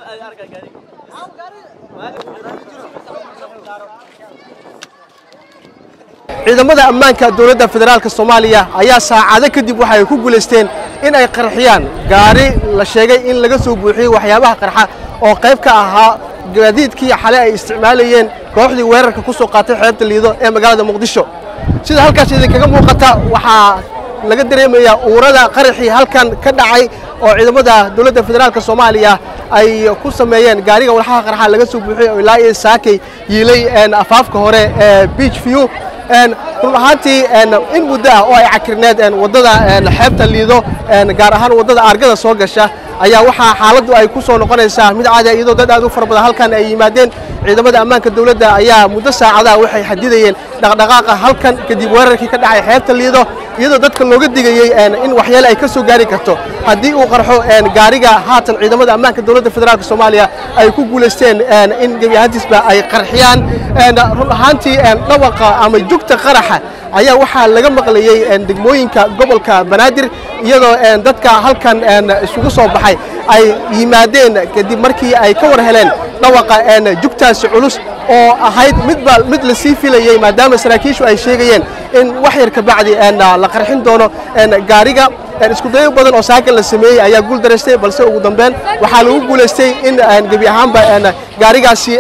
ciidamada ammaanka dowladda federaalka soomaaliya ayaa saacado kadib waxa ay ku guulaysteen in ay qarxiyaan gaari la sheegay in laga soo buuxiyey waxyaabaha qarxa oo qayb ka ahaa gaadiidkii xalay ay isticmaalayeen kooxdii weerarka ku soo qaatay xeebta liido ee magaalada muqdisho sida halkaas idinkaga muuqata waxaa laga dareemayaa uurada qaraxii halkan ka dhacay oo ciidamada dowladda federaalka soomaaliya ay ku sameeyeen gaariga walxaha qarxa laga soo buuxiyey oo ilaa iyo saakay yiilay afaafka hore ee beach view run ahaantii in muddo ah oo ay cakirneed waddada xeebta liido gaar ahaan waddada aargada soo gasha ayaa waxaa xaaladdu ay ku soo noqonaysaa mid caadi iyadoo dad aad u fara badan halkan ay yimaadeen ciidamada ammaanka dowladda ayaa muddo saacadaha waxay xadidayeen dhaqdhaqaaqa halkan kadib weerarkii ka dhacay xeebta liido iyadoo dadka looga digayey in waxyeele ay ka soo gaari karto haddii uu qarxo gaariga haatan ciidamada ammaanka dowladda federaalk soomaaliya ay ku guulaysteen in gebi ahaantiisba ay qarxiyaan run ahaantii dhawaqa ama jugta qaraxa ayaa waxaa laga maqlayey degmooyinka gobolka banaadir iyadoo dadka halkan isugu soo baxay ay yimaadeen kadib markii ay ka war heleen dhawaqa jugtaasi culus oo ahayd midba mid la sii filayey maadaama saraakiishu ay sheegayeen in wax yar ka bacdi la qarxin doono gaariga iskudayo badan oo saakan la sameeyey ayaa guul daraystay balse ugu dambeyn waxaa lagu guulaystay in gebi ahaanba gaarigaasi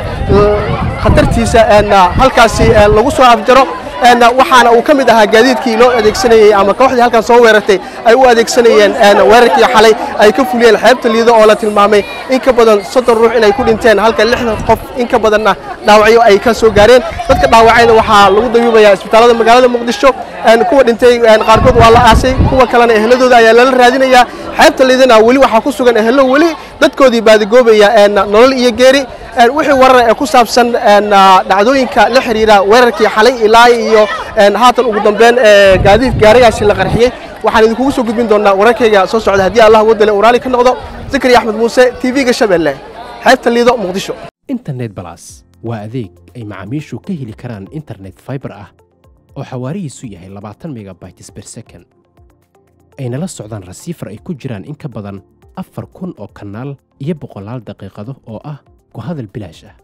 khatartiisa halkaasi lagu soo afjaro waxaana uu ka mid ahaa gaadiidkii loo adeegsanayey ama kooxdii halkan soo weerartay ay u adeegsanayeen weerarkii xalay ay ka fuliyeen xeebta liido oo la tilmaamay in ka badan soddon ruux inay ku dhinteen halka lixdan qof in ka badanna dhaawacyo ay ka soo gaareen dadka dhaawacayna waxaa lagu dayuubayaa isbitaallada magaalada muqdisho kuwa dhintay qaarkood waa la aasay kuwa kalena eheladooda ayaa lala raadinayaa xeebta liidana weli waxaa ku sugan ehelo weli dadkoodii baadigoobaya nolol iyo geeri wixii warar ee ku saabsan dhacdooyinka la xiriira weerarkii xalay ilaa iyo haatan ugu dambeyn gaadiid gaarigaasi la qarxiyey waxaan idinkugu soo gudbin doonaa wararkayga soo socda haddii allah wadale uu raali ka noqdo zakari axmed muuse tv-ga shabeelle xeebta liido muqdisho internet balas waa adeeg ay macaamiishu ka heli karaan internet fiber ah oo xawaarihiisu yahay labaatan megabytes per second ayna la socdaan rasiifar ay ku jiraan in ka badan afar kun oo kanaal iyo boqolaal daqiiqado oo ah ku hadal bilaash ah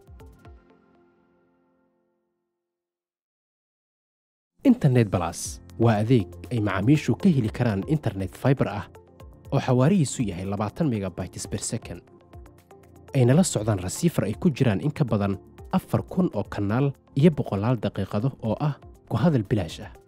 internet balas waa adeeg ay macaamiishu ka heli karaan internet fiber ah oo xawaarihiisu yahay labaatan megabytes per second ayna la socdaan rasiifar ay ku jiraan in ka badan afar kun oo kanaal iyo boqolaal daqiiqado oo ah ku hadal bilaash ah